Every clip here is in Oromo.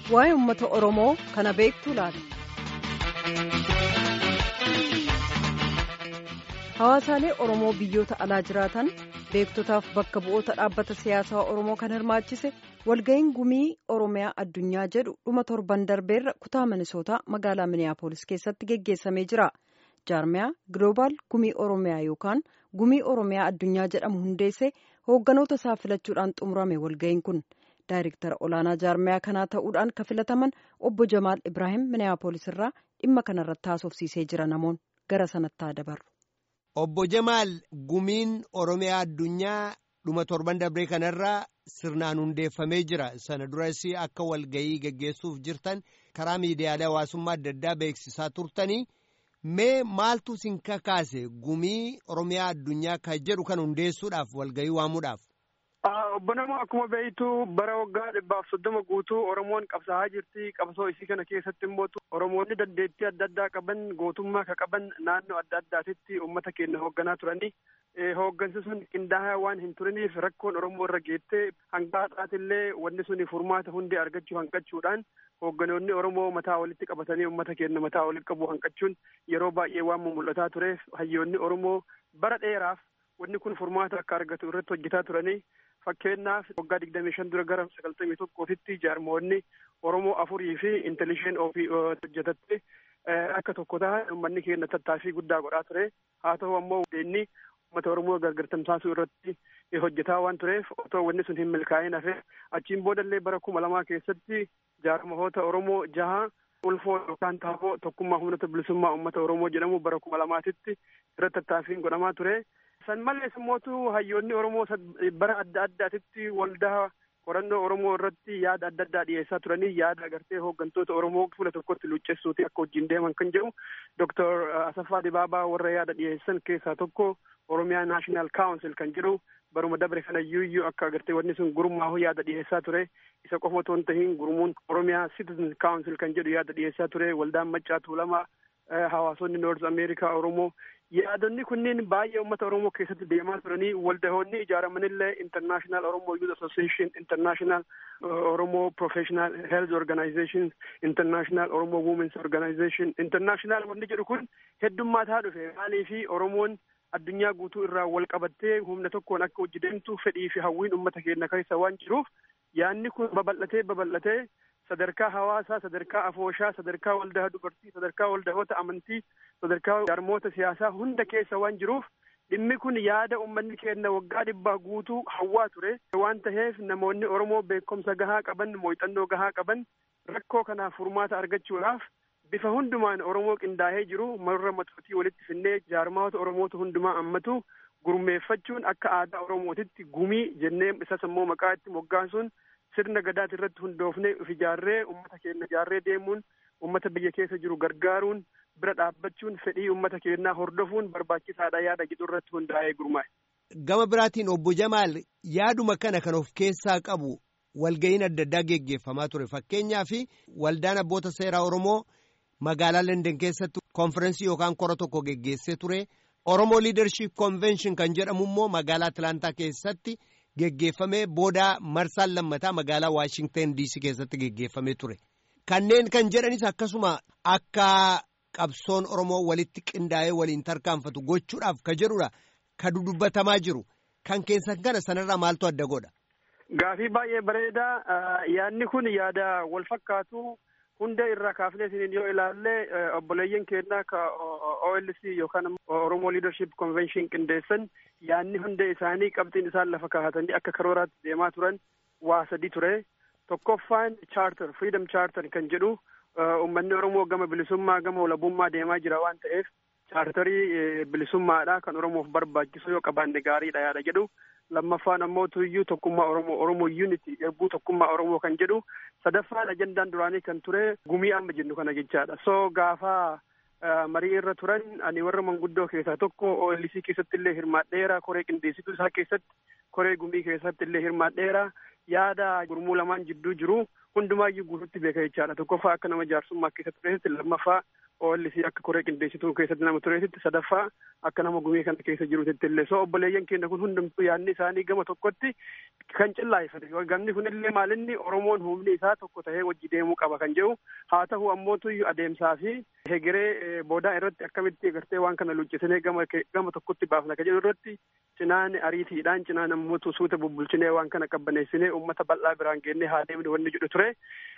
waa'ee uummata Oromoo kana beektu laata? Hawaasaalee Oromoo biyyoota alaa jiraatan beektotaaf bakka bu'oota dhaabbata siyaasaa Oromoo kan hirmaachise walga'iin gumii Oromiyaa addunyaa jedhu dhuma torban darbeerra kutaa Minisootaa magaalaa Miniyaapolis keessatti geggeessamee jira. Jaarmiyaa Gloobaal Gumii Oromiyaa yookaan Gumii Oromiyaa addunyaa jedhamu hundeessee hoogganoota isaa filachuudhaan xumurame walga'iin kun. Daayirektara olaanaa jaarmiyaa kanaa ta'uudhaan kan filataman obbo Jamaal Ibraahim Miniyaapolis irraa dhimma kanarratti haasofsiisee jira namoon gara sanatti haa dabarru. Obbo Jamaal gumiin Oromiyaa addunyaa dhuma torban darbee kanarraa sirnaan hundeeffamee jira. Sana duras akka walga'ii geggeessuuf jirtan karaa miidiyaalee hawaasummaa adda addaa beeksisaa turtanii mee maaltu sin kakaase gumii Oromiyaa addunyaa kan jedhu kan hundeessuudhaaf walga'ii waamuudhaaf? Obbo Namoo akkuma beektu bara waggaa dhibbaaf soddoma guutuu Oromoon qabsaa'aa jirti. Qabsoo isii kana keessatti immoo Oromoonni dandeettii adda addaa qaban gootummaa ka qaban naannoo adda addaatitti uummata keenya hoogganaa turanii hooggansi sun qindaa'aa waan hin turiniif rakkoon Oromoo irra geettee hanga har'aatillee wanni sun furmaata hundee argachuu hanqachuudhaan hoogganoonni Oromoo mataa walitti qabatanii uummata keenya mataa walitti qabu hanqachuun yeroo baay'ee waan mul'ataa tureef hayyoonni Oromoo bara dheeraaf wanni kun furmaata akka argatu irratti hojjetaa turanii fakkeenyaaf waggaa digdamii shan dura gara sagaltamii tokkootitti jaarmoonni Oromoo afurii fi intellishen ofii hojjetatte akka tokko ta'an uummanni keenya tattaaffii guddaa godhaa ture haa ta'u ammoo inni uummata Oromoo gargartamsaasuu irratti hojjetaa waan tureef otoo wanni sun hin milkaa'in hafe achiin boodallee bara kuma lamaa keessatti jaarmahoota Oromoo jaha ulfoo yookaan taaboo tokkummaa humnoota bilisummaa uummata Oromoo jedhamu bara kuma lamaatitti irratti tattaaffiin godhamaa ture. san malees immootu hayyoonni Oromoo bara adda addaatitti waldaa qorannoo Oromoo irratti yaada adda addaa dhiyeessaa turanii yaada agartee hooggantoota Oromoo fuula tokkotti luuccessuuti akka wajjin deeman kan jedhu Dr. Asaffaa Dibaabaa warra yaada dhiyeessan keessaa tokko Oromiyaa Naashinaal Kaawunsil kan jedhu baruma dabre kana iyyuu akka agartee wanni sun gurmaahu yaada dhiyeessaa ture isa qofa otoo hin tahiin gurmuun Oromiyaa Citizen Kaawunsil kan jedhu yaada dhiyeessaa ture waldaan Maccaa Tuulamaa hawaasonni Noorz Ameerikaa Oromoo yaadonni kunneen baay'ee uummata Oromoo keessatti deemaa turanii waldahoonni ijaaramanillee International Oromo Youth Association, International Oromo Professional Health Organization, International Oromo Women's Organization, International wanni jedhu kun heddummataa dhufe maaliifi Oromoon addunyaa guutuu irraa wal qabattee humna tokkoon akka hojii deemtu fedhii fi hawwiin uummata keenya keessa waan jiruuf yaadni kun babal'atee babal'atee sadarkaa hawaasaa sadarkaa afooshaa sadarkaa waldaa dubartii sadarkaa waldahoota amantii sadarkaa jaarmoota siyaasaa hunda keessa waan jiruuf dhimmi kun yaada uummanni keenya waggaa dhibbaa guutuu hawwaa ture waan taheef namoonni oromoo beekumsa gahaa qaban muuxannoo gahaa qaban rakkoo kanaaf furmaata argachuudhaaf bifa hundumaan oromoo qindaa'ee jiru marra matootii walitti finnee jaarmoota oromootu hundumaa ammatu gurmeeffachuun akka aadaa oromootitti gumii jennee isas immoo maqaa itti moggaasuun sirna gadaati irratti hundoofnee of ijaarree uummata keenya ijaarree deemuun uummata biyya keessa jiru gargaaruun bira dhaabbachuun fedhii uummata keenyaa hordofuun barbaachisaadha yaada jedhu irratti hundaa'ee gurmaa'e. Gama biraatiin obbo Jamaal yaaduma kana kan of keessaa qabu walga'iin adda addaa geggeeffamaa ture fakkeenyaaf waldaan abboota seeraa Oromoo magaalaa London keessatti konferensii yookaan kora tokko geggeessee ture Oromoo Leadership Convention kan jedhamu immoo magaalaa Atlantaa keessatti. geggeeffamee booda marsaan lammataa magaalaa Waashingtan DC keessatti geggeeffamee ture. Kanneen kan jedhanis akkasuma akka qabsoon Oromoo walitti qindaa'ee waliin tarkaanfatu gochuudhaaf ka jedhudha. Ka dudubbatamaa jiru. Kan keessan kana sanarraa maaltu adda godha? Gaafii baay'ee bareedaa. Yaadni kun yaada wal fakkaatu hunda irraa kaafnee isiniin yoo ilaalle obboleeyyan keenyaa ka OLC yookaan Oromoo Leadership Convention qindeessan yaadni hunda isaanii qabxiin isaan lafa kaa'atanii akka karooraatti deemaa turan waa sadi ture. Tokkoffaan charter freedom charter kan jedhu uummanni Oromoo gama bilisummaa gama walabummaa deemaa jira waan ta'eef chaartarii bilisummaadha kan Oromoof barbaachisu yoo qabaanne gaariidha yaada jedhu. lammaffaan ammoo tuyyuu tokkummaa Oromoo Oromoo Unity erbuu tokkummaa Oromoo kan jedhu sadaffaan ajandaan duraanii kan ture gumii amma jennu kana jechaadha. So gaafa marii irra turan ani warra manguddoo keessaa tokko OLC keessatti illee hirmaadheera koree qindeessituu isaa keessatti koree gumii keessatti illee hirmaadheera yaada gurmuu lamaan jidduu jiru hundumaayyuu guututti beeka jechaadha. Tokkoffaa akka nama jaarsummaa keessatti turetti lammaffaa OLC akka koree qindeessituu keessatti nama tureetitti sadaffaa akka nama gumii kana keessa jirutti illee soo obboleeyyan keenya kun hundumtuu yaadni isaanii gama tokkotti kan cillaayifate gamni kunillee maalinni Oromoon humni isaa tokko tahee wajji deemuu qaba kan jedhu haa ta'u ammootu adeemsaa fi hegeree boodaa irratti akkamitti gartee waan kana luccisinee gama gama tokkotti baafna kan jedhu irratti cinaan ariitiidhaan cinaan ammootu suuta bubbulchinee waan kana qabbaneessinee uummata bal'aa biraan geennee haa deemne wanni jedhu ture.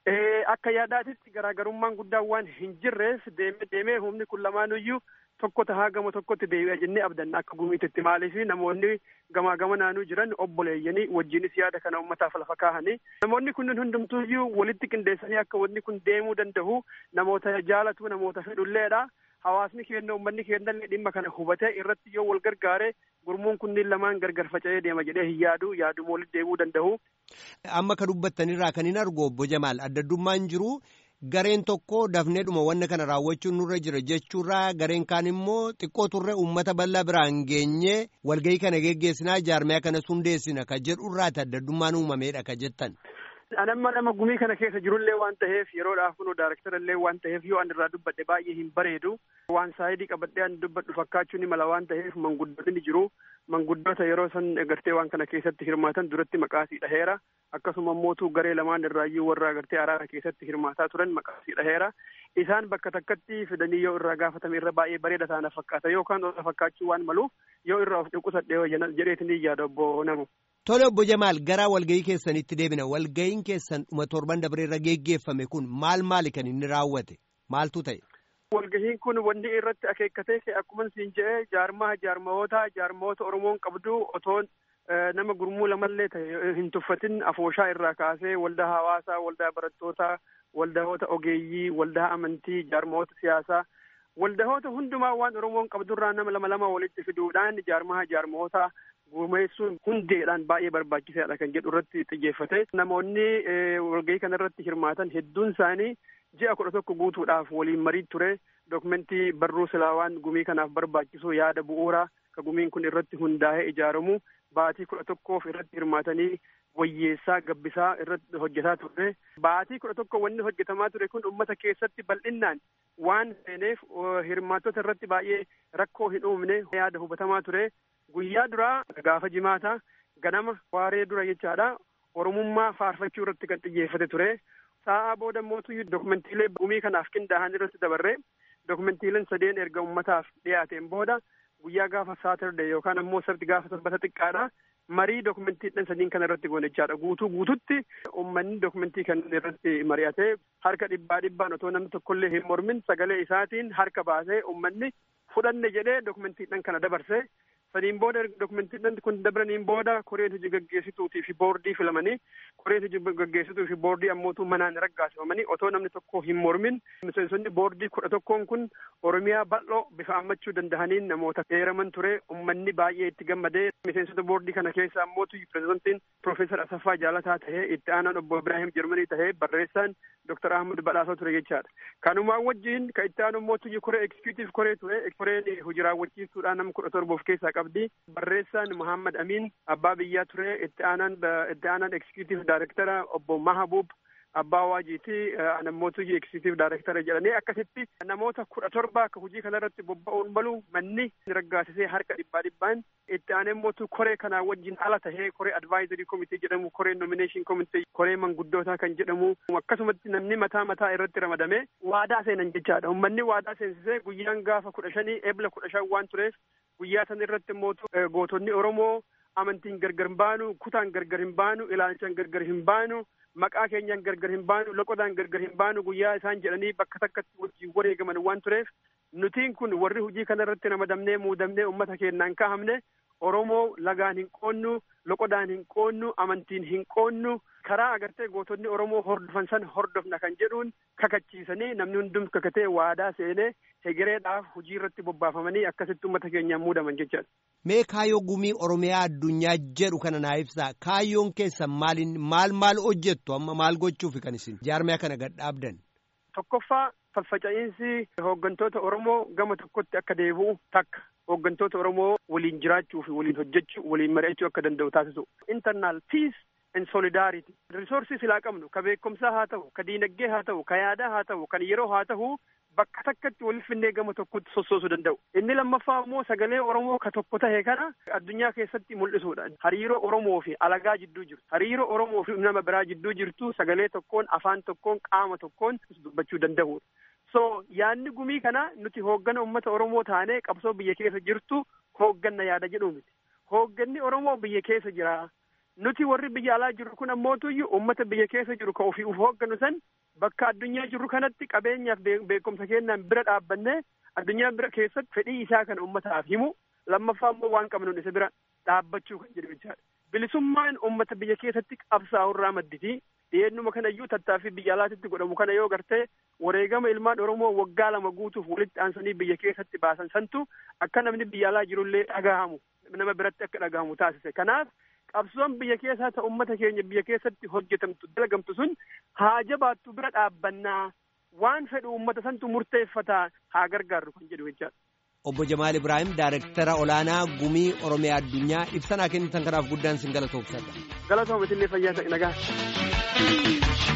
Akka yaadaatitti garaagarummaan guddaan waan hin jirreef deemee deemee humni kun lamaanuyyuu tokko tahaa gama tokkotti deebi'a jennee abdanna akka gumiititti maaliif namoonni gamaa gama naanuu jiran obboleeyyanii wajjinis yaada kana uummataaf lafa kaahanii namoonni kunneen hundumtuuyyuu walitti qindeessanii akka wanni kun deemuu danda'u namoota jaalatu namoota fedhulleedha. Hawaasni keenya uummanni keenyallee dhimma kana hubatee irratti yoo wal gargaare gurmuun kunniin lamaan gargar faca'ee deema jedhee hin yaadu yaaduma walitti deebi'uu danda'u. Amma ka dubbattanirraa kan hin argu obbo Jamaal addaddummaan jiru gareen tokko dafneedhuma wanna kana raawwachuun nurra jira jechuurraa gareen kaan immoo xiqqoo turre uummata bal'aa biraan geenye walgahii kana geggeessinaa jaarmiyaa kana hundeessina ka jedhurraati addaddummaan uumameedha ka jettan. Anamma nama gumii kana keessa jirullee waan ta'eef yeroodhaaf kunoo daaraktara waan ta'eef yoo an irraa dubbadhe baay'ee hin bareedu waan saayidii qabadhee an dubbadhu fakkaachuu ni mala waan ta'eef manguddoonni ni jiru manguddoota yeroo san gartee waan kana keessatti hirmaatan duratti maqaasii dhaheera akkasuma mootuu garee lamaan irraayyuu warra gartee araara keessatti hirmaataa turan maqaasii dhaheera isaan bakka takkatti fidanii yoo irraa gaafatame irra baay'ee bareeda taana fakkaata yookaan irra fakkaachuu waan maluuf yoo irraa of dhukkubsadhee jedheetini yaada obbo namu. Tole obbo Jamaal garaa walgahii keessanitti deebina walgahiin keessan dhuma torban dabreerra geggeeffame kun maal maali kan inni raawwate maaltu ta'e. Walgahiin kun wanni irratti akeekkatee akkuma siin jedhee jaarmaa jaarmawoota jaarmawoota Oromoon qabdu otoon nama gurmuu lamallee ta'e hin tuffatin afooshaa irraa kaasee waldaa hawaasaa waldaa barattootaa waldahoota ogeeyyii waldaa amantii jaarmawoota siyaasaa waldahoota hundumaa waan Oromoon qabdurraa nama lama lama walitti fiduudhaan jaarmaa jaarmawoota gumeessuun hundeedhaan baay'ee barbaachisaadha kan jedhu irratti xiyyeeffate namoonni walgahii kana irratti hirmaatan hedduun isaanii ji'a kudha tokko guutuudhaaf waliin marii ture dokumentii barruu silaawaan gumii kanaaf barbaachisu yaada bu'uuraa ka gumiin kun irratti hundaa'ee ijaaramu baatii kudha tokkoof irratti hirmaatanii wayyeessaa gabbisaa irratti hojjetaa ture baatii kudha tokko wanni hojjetamaa ture kun ummata keessatti bal'innaan waan seeneef hirmaattota irratti baay'ee rakkoo hin uumne yaada hubatamaa ture guyyaa duraa gaafa jimaata ganama waaree dura jechaadha oromummaa faarfachuu irratti kan xiyyeeffate ture sa'aa booda mootu dokumentiilee gumii kanaaf qindaa'an irratti dabarre dokumentiileen sadeen erga ummataaf dhiyaateen booda guyyaa gaafa saatarde yookaan ammoo sabti gaafa sanbata xiqqaadha marii dokumentiidhaan sadiin kana irratti goone jechaadha guutuu guututti ummanni dokumentii kan irratti mari'ate harka dhibbaa dhibbaan otoo namni tokkollee hin mormin sagalee isaatiin harka baasee ummanni fudhanne jedhee dokumentiidhaan kana dabarse sadiin booda dokumentiidhaan kun dabraniin booda koreen hojii gaggeessituutii fi boordii filamanii koreen hojii gaggeessituu fi boordii ammootuu manaan raggaasifamanii otoo namni tokko hin mormin miseensonni boordii kudha tokkoon kun oromiyaa bal'oo bifa ammachuu danda'aniin namoota heeraman ture ummanni baay'ee itti gammadee miseensota boordii kana keessa ammootu pirezidantiin Profeesar Asaffaa Jaalataa tahee itti aanaan obbo Ibraahim Jarmanii tahee barreessaan Dr. Ahmad Badhaasoo ture jechaadha. Kanumaan wajjin ka itti aanu mootu koree eksikutiif koree ture koreen hojii raawwachiistuudhaan nama kudha torba of keessaa qabdi. Barreessaan Muhammad Amin abbaa biyyaa ture itti aanaan itti aanaan eksikutiif daayirektara obbo Mahabuub abbaa waajiiti namoota eksikutiif daayirektara jedhanii akkasitti namoota kudha torba akka hojii kanarratti bobba'uun malu manni raggaasisee harka dhibbaa dhibbaan itti aanee mootu koree kanaa wajjin ala tahee koree advaayizarii komitee jedhamu koree nomineeshin komitee koree manguddootaa kan jedhamu akkasumatti namni mataa mataa irratti ramadame waadaa seenan jechaadha ummanni waadaa seensisee guyyaan gaafa kudha shanii ebla kudha shan waan tureef guyyaa san irratti mootu gootonni oromoo amantiin gargar hin baanu kutaan gargar hin baanu ilaalchaan gargar hin baanu maqaa keenyaan gargar hin baanu loqodaan gargar hin baanu guyyaa isaan jedhanii bakka takkatti wajjin wareegaman waan tureef nutiin kun warri hojii kana irratti ramadamnee muudamnee ummata keenyaan kahamne oromoo lagaan hin qoonnu loqodaan hin qoonnu amantiin hin qoonnu karaa agartee gootonni oromoo hordofan san hordofna kan jedhuun kakachiisanii namni hundum kakatee waadaa seenee hegereedhaaf hojii irratti bobbaafamanii akkasitti ummata keenyaan muudaman jechaadha. Mee kaayyoo gumii Oromiyaa addunyaa jedhu kana naa ibsaa kaayyoon keessan maaliin maal maal hojjettu amma maal gochuuf kan isin jaarmiyaa kana gad dhaabdan. Tokkoffaa faffaca'iinsi hooggantoota Oromoo gama tokkotti akka deebi'u takka hooggantoota Oromoo waliin jiraachuu fi waliin hojjechuu waliin mari'achuu akka danda'u taasisu. Internal peace and solidarity. Risoorsi silaa qabnu ka beekumsaa haa ta'u, ka diinagdee haa ta'u, ka yaadaa haa ta'u, kan yeroo haa ta'u bakka takkatti waliif finnee gama tokkotti sossoosuu danda'u. Inni lammaffaa immoo sagalee Oromoo ka tokko tahe kana addunyaa keessatti mul'isuudha. Hariiroo Oromoo fi alagaa jidduu jiru. Hariiroo Oromoo fi nama biraa jidduu jirtu sagalee tokkoon afaan tokkoon qaama tokkoon dubbachuu danda'uudha. So yaadni gumii kana nuti hooggana uummata Oromoo taanee qabsoo biyya keessa jirtu hoogganna yaada jedhu miti. Hoogganni Oromoo biyya keessa jira. Nuti warri biyya alaa jiru kun ammootuyyuu uummata biyya keessa jiru ka ofii uf hoogganu san bakka addunyaa jiru kanatti qabeenyaaf beekumsa kennaan bira dhaabbannee addunyaa bira keessatti fedhii isaa kana uummataaf himu lammaffaa immoo waan qabnuun isa bira dhaabbachuu kan jedhu jechaadha. Bilisummaan uummata biyya keessatti qabsaa'u irraa madditi. Dhiyeennuma kanayyuu tattaaffii biyya alaatitti godhamu kana yoo gartee wareegama ilmaan Oromoo waggaa lama guutuuf walitti aansanii biyya keessatti baasan santu akka namni biyya alaa jirullee dhagahamu nama biratti akka dhagahamu taasise. Kanaaf qabsoon biyya keessaa ta uummata keenya biyya keessatti hojjetamtu dalagamtu sun haa jabaattu bira dhaabbannaa waan fedhu uummata santu murteeffataa haa gargaarru kan jedhu jechaadha. Obbo Jamaal Ibrahim Daayirektara Olaanaa Gumii Oromiyaa Addunyaa ibsanaa kennitan kanaaf guddaan sin galatoomsadha. Galatooma isinlee fayyaa ta'e nagaa.